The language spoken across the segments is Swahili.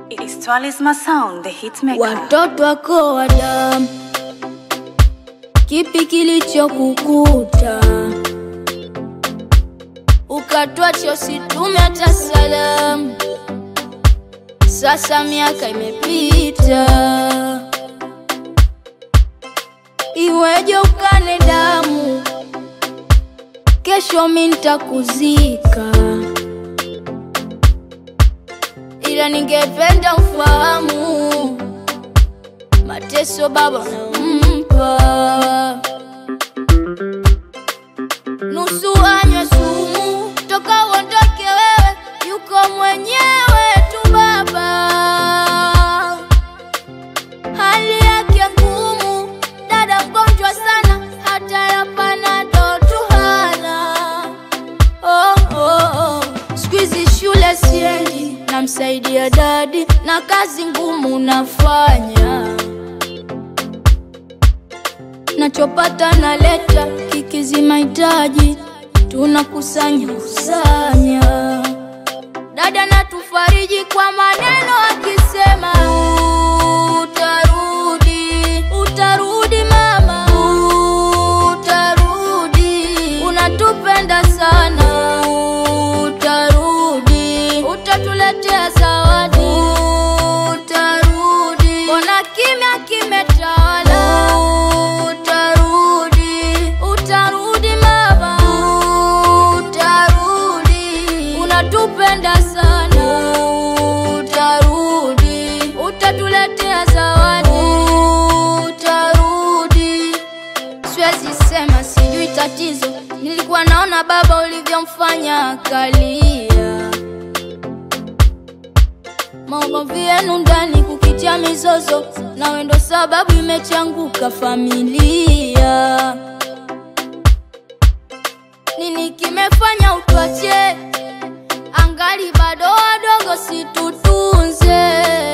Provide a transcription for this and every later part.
It's Talisma Sound, the hitmaker. watoto wako wa damu, kipi kilichokukuta ukatwacha usitume hata salamu? Sasa miaka imepita, iweje ukane damu? Kesho mi nitakuzika, ila ningependa ufahamu mateso baba nampa, nusu anywe sumu toka uondoke wewe, yuko mwenyewe tu baba, hali yake ngumu, dada mgonjwa sana, hata ya panado tu hana. Oh, oh, oh. Siku hizi shule siendi, namsaidia dadi na kazi ngumu nafanya, nachopata naleta, kikizi mahitaji tunakusanya kusanya. Dada natufariji kwa maneno akisema utarudi, utarudi mama, utarudi, unatupenda sana, utarudi, utatuletea zawadi, utarudi, mbona kimya kimetawala, utarudi, utarudi mama, utarudi, unatupenda sana, utarudi, utatuletea zawadi, utarudi siwezi sema sijui tatizo, nilikuwa naona baba ulivyomfanya akalia. Maugomvi yenu ndani kukitia mizozo, nawe ndo sababu imechanguka familia. Nini kimefanya utwache? Angali bado wadogo, situtunze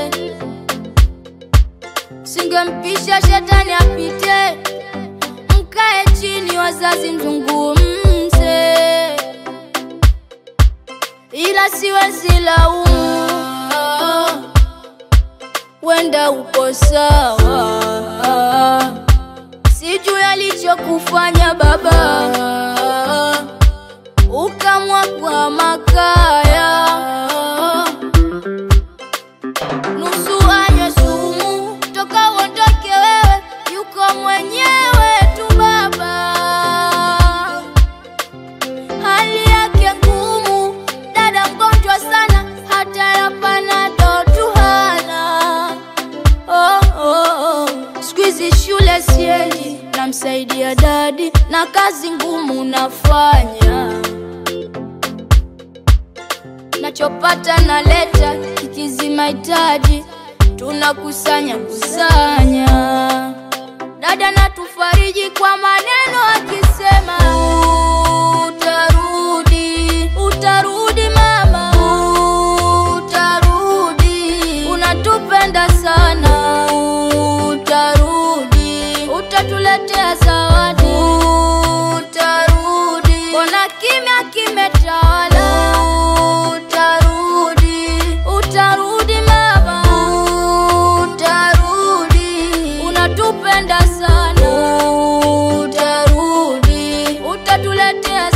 singempisha shetani apite, mkae chini wazazi mzungumze, ila siwezi laumu, wenda uko sawa, sijui alichokufanya baba, ukamwa kwa makaya nusu anywe sumu toka uondoke wewe, yuko mwenyewe tu baba, hali yake ngumu, dada mgonjwa sana, hata ya panado tu hana. Oh, oh, oh. Siku hizi shule siendi, namsaidia dadi na kazi ngumu nafanya nachopata naleta, kikizi mahitaji tunakusanya kusanya. Dada natufariji kwa maneno akisema utarudi, utarudi mama, utarudi, unatupenda sana, utarudi, utatuletea zawadi, utarudi, mbona kimya kimetawala, utarudi, utarudi mama, utarudi, unatupenda sana, utarudi, utatuletea